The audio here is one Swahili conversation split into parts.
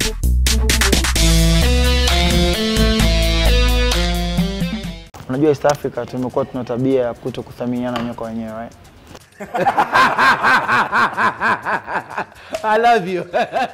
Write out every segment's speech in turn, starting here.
Unajua East Africa tumekuwa tuna tabia ya kuto kuthaminiana nyoka wenyewe right? I love you.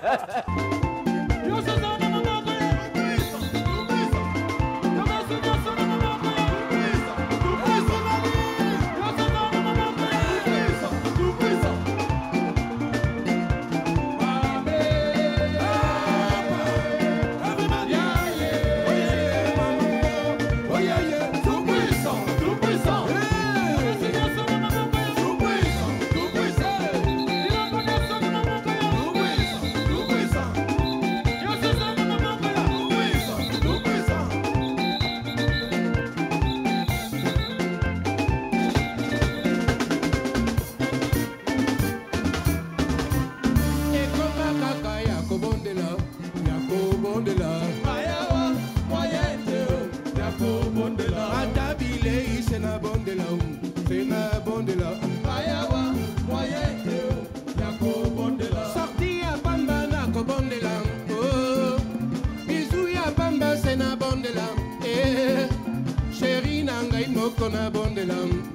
Sorti ya pamba na kobondela oh. bizu ya pamba se na bondela eh. sheri na ngai moko na bondela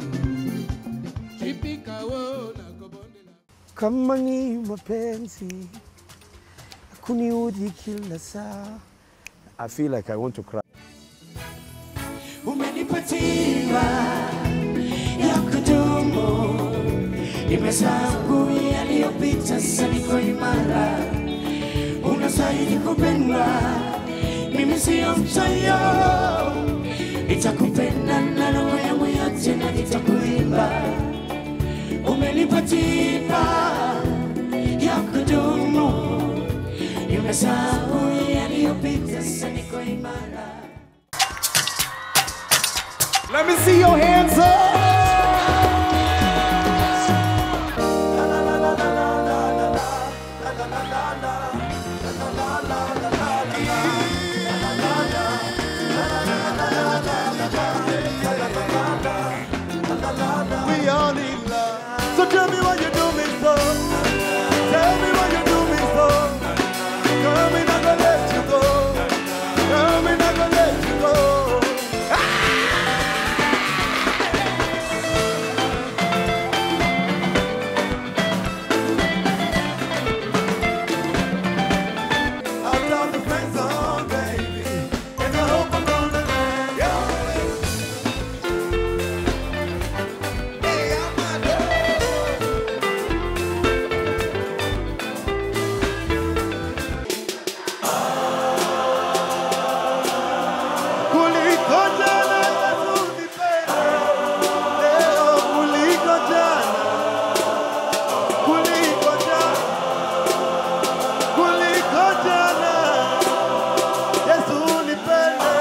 chipika wo na kobondela kama ni mapenzi kuniudhi kila saa I feel like I want to cry. umenipa tiba ya kudumu, nimesahau yaliyopita, sasa niko imara, unastahili kupendwa, mimi siyo mchoyo, nitakupenda na roho yangu yote na nitakuimba. Umenipa tiba ya kudumu, nimesahau yaliyopita, sasa niko imara. Let me see your hands up. We all need love. So tell me why you do me so. Tell me why you do me so. Girl, me not gonna let you go. Girl, me not gonna let you go. I've got the friends on, baby. And I hope I'm gonna let you. Kuliko jana Yesu nipende. Leo kuliko jana. Kuliko jana. Kuliko jana. Yesu nipende.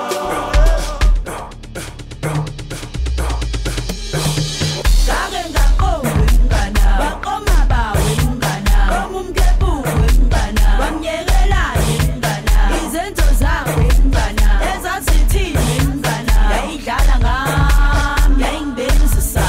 Ngake ngakowe mngana Bakoma bawe mngana Bamumkebu mngana Bamnyekelayo mngana Izenzo zawe mngana Ezazithini mngana Yayidlala ngami Yayingibenzisa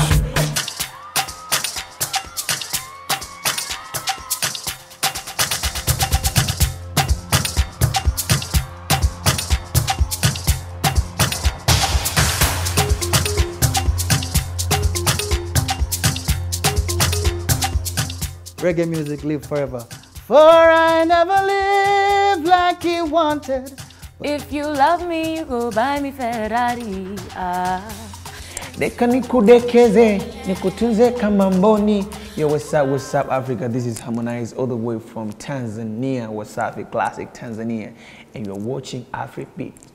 Reggae music live forever. For I never lived like you wanted. If you love me you go buy me Ferrari ah. Deka nikudekeze, nikutunze kama mboni. Yo, what's up, what's up, Africa? This is Harmonize all the way from Tanzania, Wasafi Classic Tanzania. And you're watching Afri Beat.